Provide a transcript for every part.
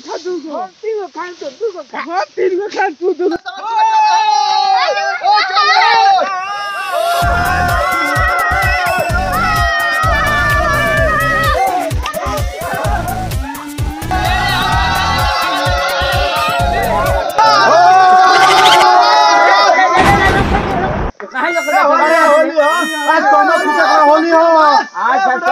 खा दू गो तीन गो खा तो दू गो खा हाँ तीन गो खा तू दू आज कौनो पूछे का होली हो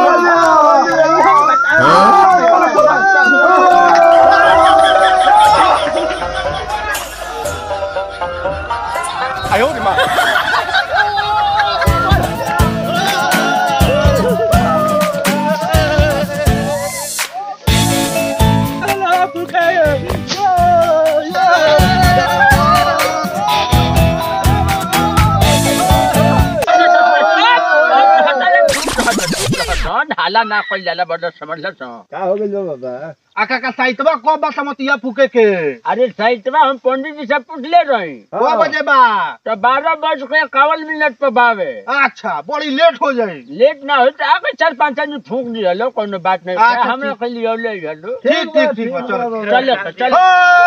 ढाला ना कइल जाला बड़ा समझल छ का हो गइल बा बाबा आका का साइतवा कब बा समतिया फूके के अरे साइटवा हम पंडित जी से पूछले रही कब बजे बा तो बारह बज के इक्यावन मिनट पे बावे अच्छा बड़ी लेट हो जाई लेट ना हो तो आगे चार पाँच आदमी फूक दिया लो कोनो बात नहीं अच्छा, हमरा ठीक। के लिए ले हलो ठीक ठीक ठीक बा चलो चले तो चले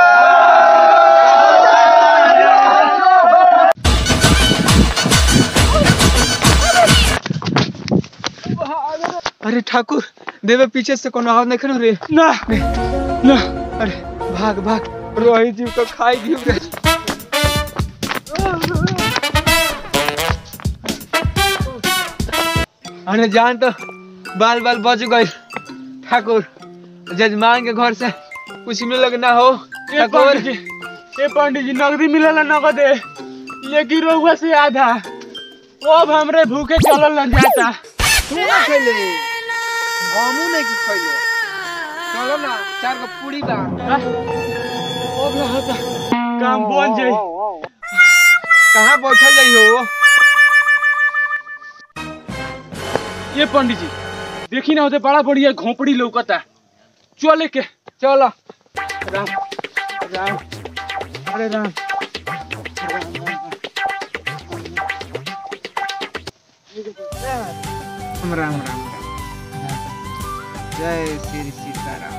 अरे ठाकुर देवे पीछे से कोनो आवाज नहीं रे ना ना अरे भाग भाग रोहित जी को खाई दियो रे अरे जान तो बाल बाल बच गए ठाकुर जजमान के घर से कुछ मिले ना हो ठाकुर ये पंडित जी नगदी मिलल नगद लेकिन रोहुआ से आधा अब हमरे भूखे चलल न जाता तू ना खइले हमू नहीं की खइले चलो ना चार को पूरी बा अब रहता काम बन जाई कहाँ बैठल जाई हो ये पंडित जी देखी ना होते बड़ा बढ़िया घोपड़ी लौकता चले के चलो राम राम अरे राम राम राम राम जय श्री सीताराम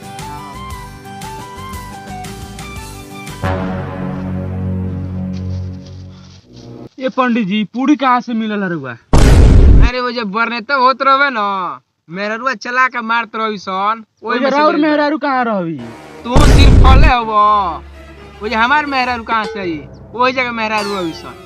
ये पंडित जी पूरी कहाँ से मिलल रुआ अरे वो जब बरने तब होत रहे न मेरा रुआ चला के मारत रही सन ओही में से और मिल गइल। मेहरारू कहाँ रही तू सिर्फ फले हब वो जे हमार मेहरारू कहाँ से आई वही जगह मेहरारू अभी सन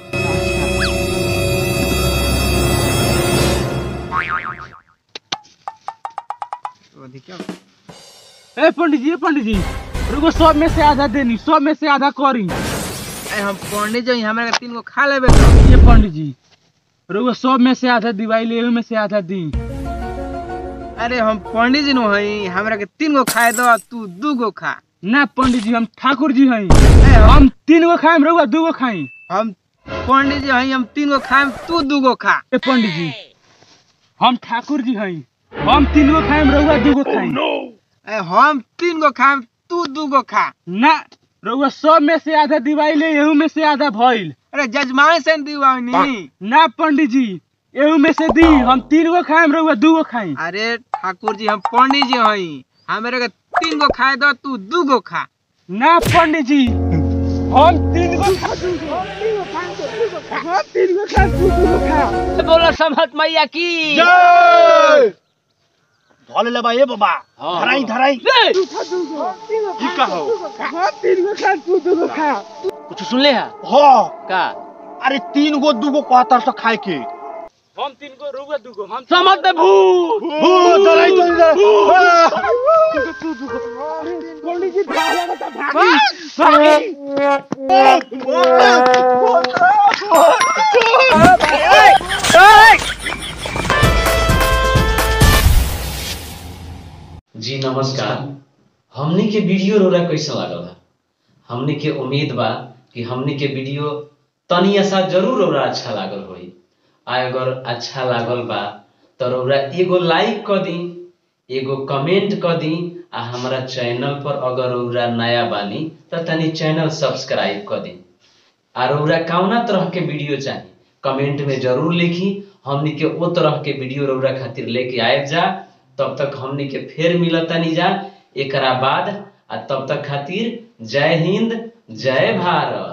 ए पंडित जी ए पंडित जी रुको सब में से आधा देनी सब में से आधा करी अरे हम पंडित जी हमारे तीन गो खा लेबे तो ये पंडित जी रुको सब में से आधा दिवाई ले में से आधा दी अरे हम पंडित जी नु हई हमरा के तीन गो खाए दो तू दू गो खा ना पंडित जी हम ठाकुर जी हई ए, हम हम तीन गो खाएम रुआ दू गो खाई हम पंडित जी हई हम तीन गो खाएम तू दू गो खा ए पंडित जी हम ठाकुर जी हई हम तीन गो खाएम रुआ दू गो खाई ए, हम तीन गो खाएम तू दू गो खा ना रुआ सब में से आधा दिवाई ले एहू में से आधा भइल अरे जजमान से दीवानी ना पंडित जी एहू में से दी हम तीन गो खाएम रुआ दू गो खाई अरे ठाकुर जी हम पंडित जी हई हमारे के तीन गो खाए दो तू दू गो खा ना पंडित जी हम तीन गो खा दू गो हम तीन गो खा दू गो खा बोला समहत मैया की जय धोले ले बा ए बाबा धराई धराई ई का हो हम तीन गो खा दू गो खा कुछ सुन ले है हो का अरे तीन गो दू गो कहतर से खाए के हम तीन गो रुआ दू गो हम समझ दे भू हो धराई तो पंडित जी भागा बता भागी जी नमस्कार हमने के वीडियो रोरा कैसे लागल है हमने के उम्मीद बा कि हमने के वीडियो तनी ऐसा जरूर रौरा अच्छा लागल होई आ अगर अच्छा लागल बा तो रौरा एगो लाइक क दी एगो कमेंट क दी आ हमारा चैनल पर अगर रौरा नया बानी तो तनी चैनल सब्सक्राइब क दी आ रौरा कौना तरह के वीडियो चाही कमेंट में जरूर लिखी हमनी के ओ तरह के वीडियो रौरा खातिर लेके आयब जा तब तक हमनी के फेर मिलतानी जा एकरा बाद आ तब तक खातिर जय हिंद जय भारत